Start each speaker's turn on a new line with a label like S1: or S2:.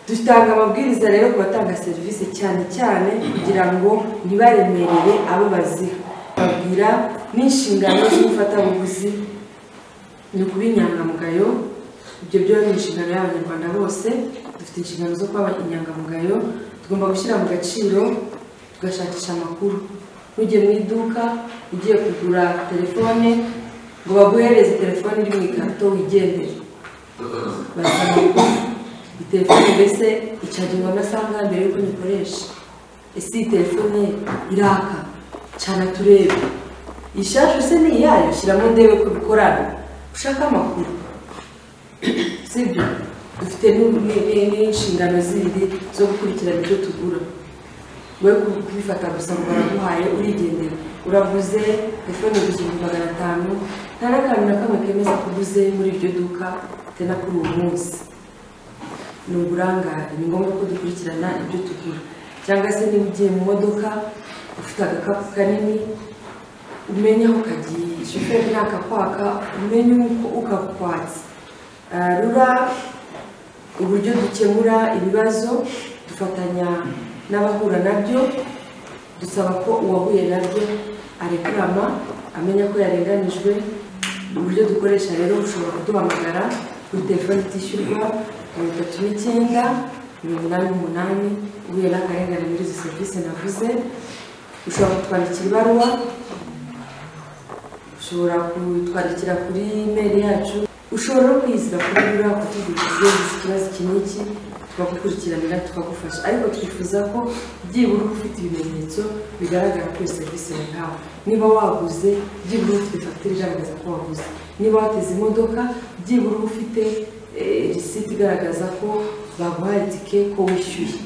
S1: dutanga amabwiriza rero ku batanga serivisi cyane cyane kugira ngo ntibaremerere abo baziha babwira n'inshingano z'umufatabuguzi ni ukuba inyangamugayo ibyo byo ni inshingano y'abanyarwanda bose dufite inshingano zo kuba inyangamugayo tugomba gushyira mu gaciro tugashakisha amakuru ntugiye mu iduka ugiye kugura telefone ngo baguhereze telefone iri mu ikarito wigendere basaba ko iyi telefone mbese icagirwa amasaha angana mbere y'uko nyikoresha ese iyi telefone iraka cana turebe ishashe se ni iyayo shyiramo ndebe ko bikorana ushaka amakuru sibyo dufite n'u- ni- ni- n'inshingano zindi zo gukurikirana ibyo tugura we kubifata gusa ngo baraguhaye urigendera uraguze telefone gusa ibihumbi magana atanu nta n'akantu na kamwe kemeza ko uguze muri iryo duka bitewe na kuri uwo munsi ni uburangare ni ngombwa ko dukurikirana ibyo tugura cyangwa se niba ugiye mu modoka ufite agakapu kanini umenye aho kagiye shoferi nakakwaka umenye uko ukakwatse Ah, rura uburyo dukemura ibibazo dufatanya n'abahura nabyo dusaba ko uwahuye nabyo arekurama amenya ko yarenganijwe uburyo dukoresha rero ushobora kuduhamagara kuri telefone itishyurwa mirongo itatu n'icyenda mirongo inani n'umunani uhuye n'akarengane muri izo serivisi navuze ushobora kutwandikira ibaruwa ushobora kutwandikira kuri imeri yacu ushobora no kwizira kuri rura kutuguriza ikibazo iki n'iki tukagukurikiranira tukagufasha ariko twifuza ko byibura uba ufite ibimenyetso bigaragara kuri serivisi yahawe niba waguze byibura uba ufite fagitire igaragaza ko waguze niba wateze imodoka byibura uba ufite eh, risiti igaragaza ko baguhaye itike ko wishyuye